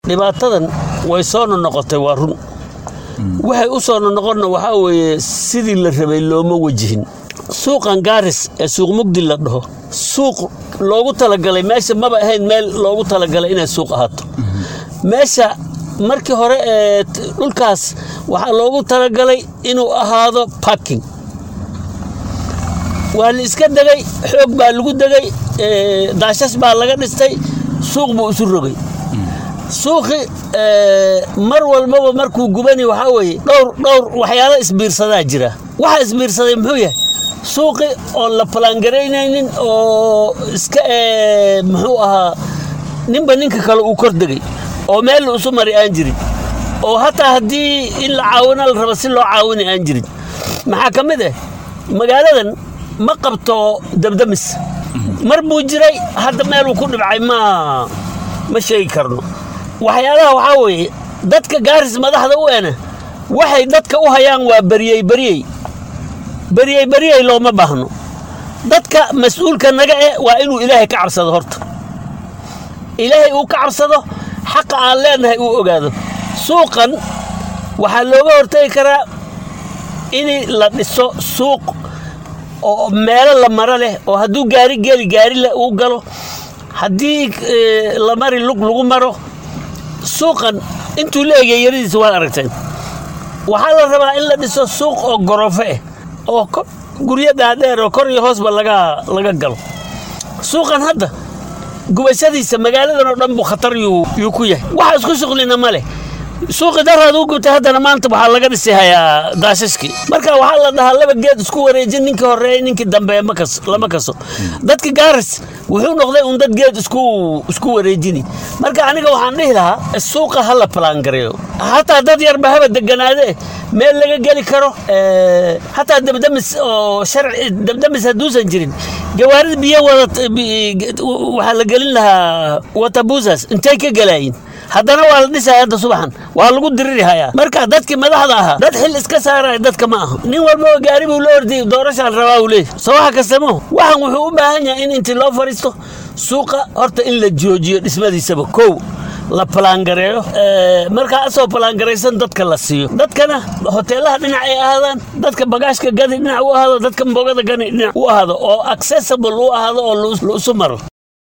dhibaatadan way soo nonoqotay waa run waxay u soo nonoqonna waxaa weeye sidii la rabay looma wajihin suuqan gaaris ee suuq mugdi la dhaho suuq loogu talagalay meesha maba ahayn meel loogu talagalay inay suuq ahaato meesha markii hore ee dhulkaas waxaa loogu talagalay inuu ahaado parking waa la iska degay xoog baa lagu degay daashas baa laga dhistay suuq buu isu rogay suuqi mar walbaba markuu gubani waxaa weeye dhowr dhowr waxyaalo isbiirsadaa jira waxa isbiirsaday muxuu yahay suuqi oon la ballaangaraynaynin oo iska muxuu ahaa ninba ninka kale uu kor degay oo meel la isu mari aan jirin oo hataa haddii in la caawina la raba si loo caawina aan jirin maxaa ka mid ah magaaladan ma qabto dabdamis mar buu jiray hadda meeluu ku dhibcay ma ma sheegi karno waxyaalaha waxaa weeye dadka gaaris madaxda u ena waxay dadka u hayaan waa beriyey beriyey beriyey beriyey looma baahno dadka mas-uulka naga eh waa inuu ilaahay ka cabsado horta ilaahay uu ka cabsado xaqa aan leenahay uu ogaado suuqan waxaa looga hortagi karaa in la dhiso suuq oo meelo la maro leh oo hadduu gaari geli gaari uu galo haddii la mari lug lagu maro suuqan intuu la egay yaradiisa waad aragteen waxaa la rabaa in la dhiso suuq oo gorofo ah oo guryo dhaadheer oo kor iyo hoosba laga laga galo suuqan hadda gubashadiisa magaaladan oo dhan buu khatar yuu ku yahay waxa isku shuqlina ma leh suuqi daraad u gubtay haddana maanta waxaa laga dhisi hayaa daashashkii marka waxaa la dhahaa laba geed isku wareejin ninkii horeeye ninkii dambe lama kaso dadka gaaris wuxuu noqday un dad geed isku isku wareejini marka aniga waxaan dhihi lahaa suuqa ha la palaangareeyo hataa dad yarba haba deganaade meel laga geli karo hataa dabdamis oo sharci dabdamis hadduusan jirin gawaarida biyo wada waxaa la gelin lahaa watabusas intay ka gelaayin haddana waa la dhisaya hadda subaxan waa lagu diriri hayaa marka dadkii madaxda ahaa dad xil iska saaraya dadka ma aha nin walbaba gaari buu la ordiyay doorashaan rabaa uu leeyahy soo waxa kastamo waxan wuxuu u baahan yahay in intii loo fadhiisto suuqa horta in la joojiyo dhismadiisaba kow la palaangareeyo markaa asoo palaangaraysan dadka la siiyo dadkana hoteelaha dhinac ay ahaadaan dadka bagaashka gadi dhinac u ahaado dadka mbogada gani dhinac u ahaado oo accessible u ahaado oo la isu maro